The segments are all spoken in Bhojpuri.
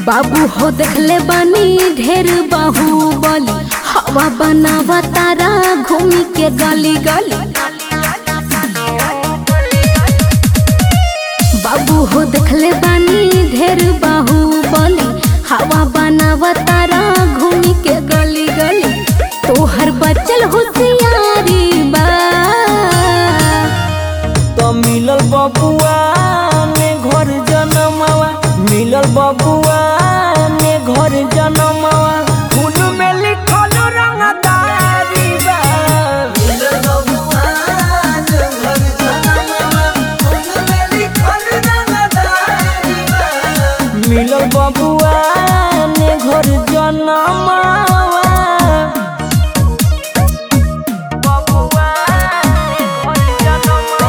बाबू हो देखले बानी ढेर बाहुबली हवा बनावा तारा घूमी के गली गली बाबू हो देखले बानी ढेर बाहुबली हवा बनावा तारा घूमी के गली गली तोहर बचल होशियारी बा तो मिलल बबुआ ने घर जनमवा मिलल बबुआ ने घर जनमवा खून में लिखल रंगदारी बा मिलल बबुआ ने घर जनमवा खून में लिखल रंगदारी बा मिलल बबुआ ने घर जनमवा बबुआ ने घर जनमवा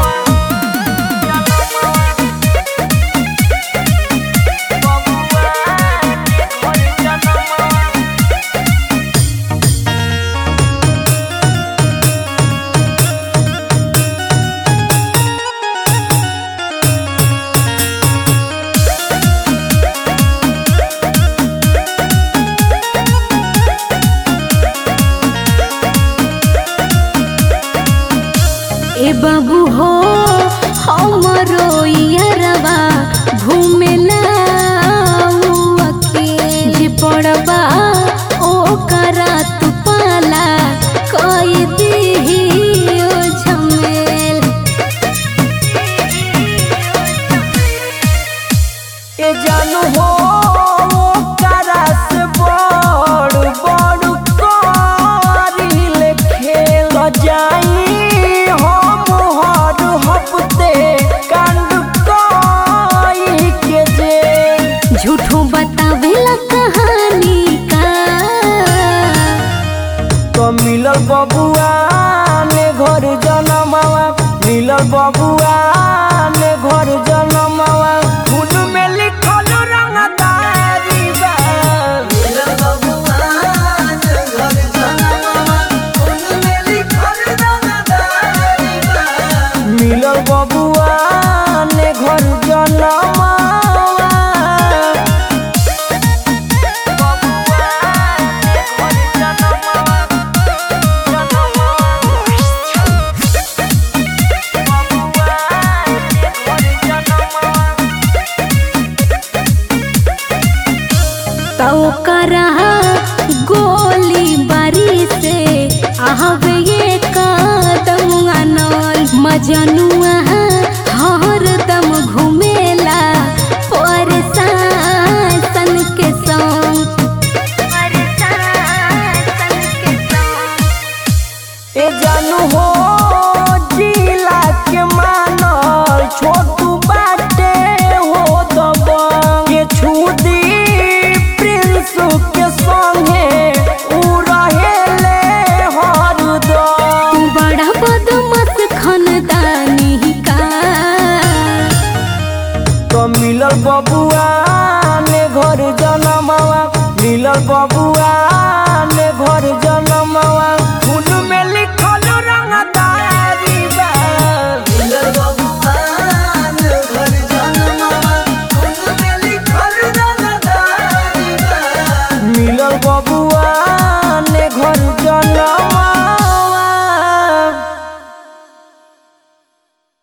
ए बाबू हो हमरो यरवा घूमेला के जे पड़बा ओ करा तू पाला कोई दीही ओ झमेल ए जानू हो ओकरा से बड़ बड़ करिल खेल जाई हम हर हफ्ते कांड कई के जे झूठो बतावेला कहानी का तो मिलल बबुआ ने घर जनमवा मिलल बबुआ ने घर जनमवा खून में लिखल रंगदारी बा मिलल बबुआ ने घर जनमवा खून में लिखल रंगदारी बा मिलल बबुआ ने घर जनमवा बबुआ ने घर जनमवा तो करा गोली बारी से आहवे ये कदम अनल मजनुआ हरदम घुमेला परेशान के संग ए जानू हो